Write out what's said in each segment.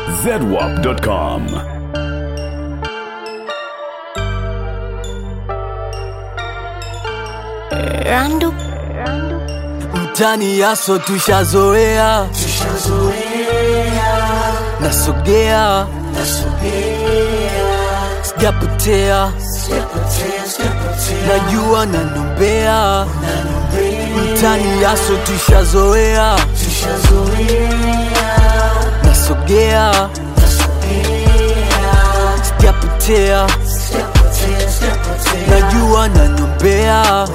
zedwap.com. Randu mtani yaso tushazoea nasogea sijapotea najua nanombea mtani yaso tushazoea nasogea sijapotea najua nanombea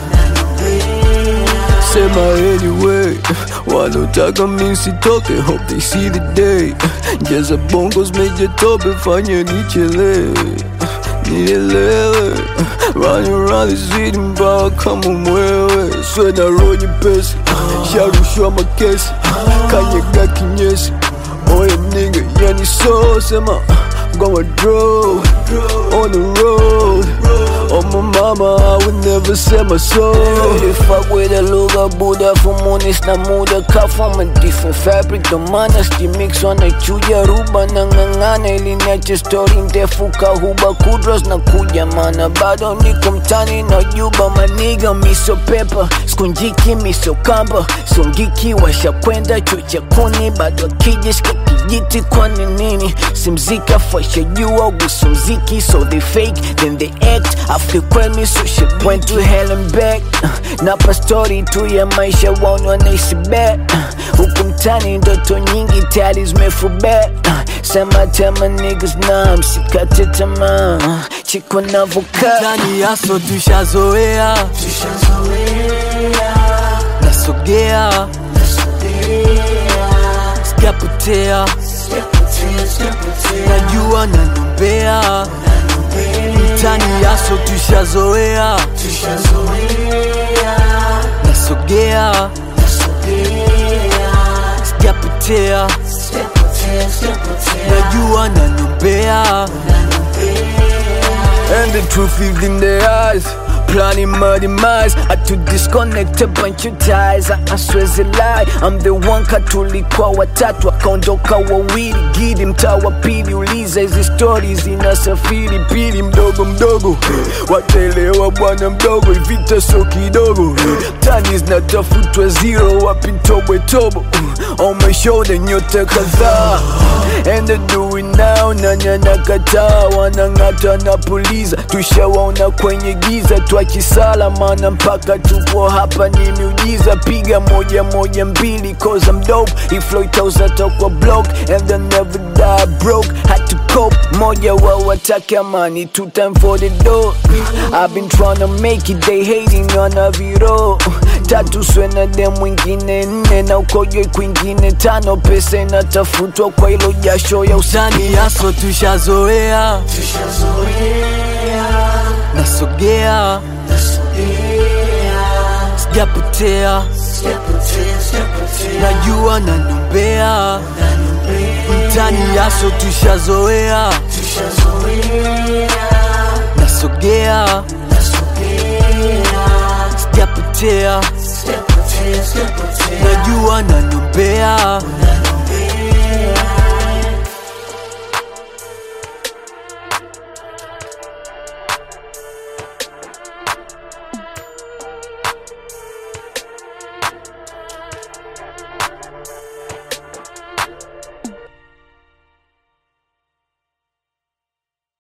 sema anyway wanotaka misitoke hope they see the day jaza bongos meje tope fanye nichelewe nielewe running around the city mbawa kama mwewe swena roho nyepesi sharushwa makesi kanyega kinyesi oye nigga yani so sema gonna draw on the road Oh my mama, I would never sell my soul They fuck with a luga Buddha Fumunis na muda Cut from a different fabric The manasti mix wanachuja ruba na ng'ang'ana ili niache story ndefu kahuba kudros na kuja mana bado niko mtani na juba maniga miso pepa skunjiki miso kamba sungiki washakwenda chucha kuni bado akijishika kijiti kwani nini simzika fasha jua gusu mziki so they fake then they act after kweli so shit went to hell and back napa story tu ya maisha waoni wanaishi bet huku mtani ndoto nyingi tayari zimefubet sema tema niggas na msikate tamaa chiko navokaa Mtani yaso tushazoea nasogea sijapotea najua nanombea mtani yaso tushazoea nasogea sijapotea najua nanombea And the truth is in their eyes Planning my demise I to disconnect a bunch of ties I, I swear it's a lie I'm the one katulikuwa watatu akaondoka wawili gidi mtaa wa pili uliza hizi stories zinasafiri pili mdogo mdogo wataelewa bwana mdogo ivita so kidogo tani zinatafutwa zero wapi tobwe tobo on my shoulder nyota kadhaa and they do it now nanya nakataa wanang'ata na puliza tushawaona kwenye giza twachisala mana mpaka tupo hapa ni miujiza piga moja moja mbili cause I'm dope iflow itauzata kwa block and they never die broke had to cope moja wa watake amani two time for the door I've been trying to make it they hating on a viro tatu swena de mwingine nne na ukojwe kwingine tano pesa inatafutwa kwa ilo jasho ya usani Mtani yaso tushazoea nasogea sijapotea najua nanombea mtani yaso tushazoea nasogea sijapotea najua nanombea